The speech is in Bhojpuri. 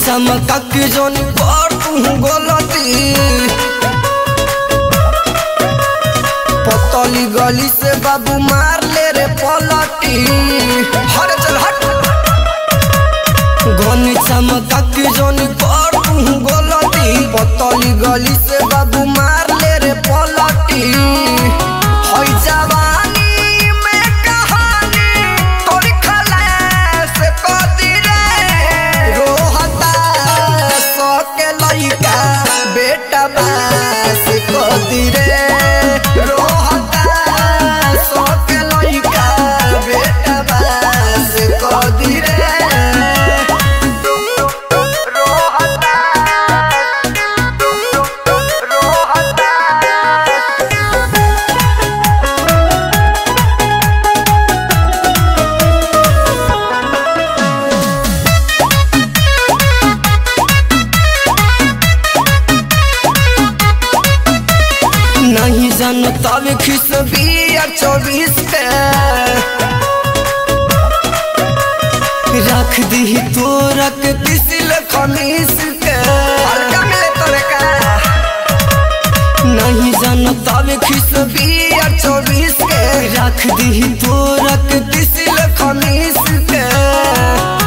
चमका के जोनी कर तू गलती पतली गली से बाबू मार ले रे पलटी हट चल हट घनी चमका के जोनी कर तू गलती पतली गली से बाबू मार ले रे पलटी होई जवानी में कहानी तोरी खलास कदी रे रोहता सके लइका बेटा बास कदी रे रोहता सके लइका बेटा बास कदी रे रोहता रोहता नहीं जानो तब खिस बियर चौबीस के रख दी तोरा के पिसिल खमीस के हल्का मिले तोरे का नहीं जानो तब खिस बियर चौबीस के रख दी तोरा के पिसिल खमीस के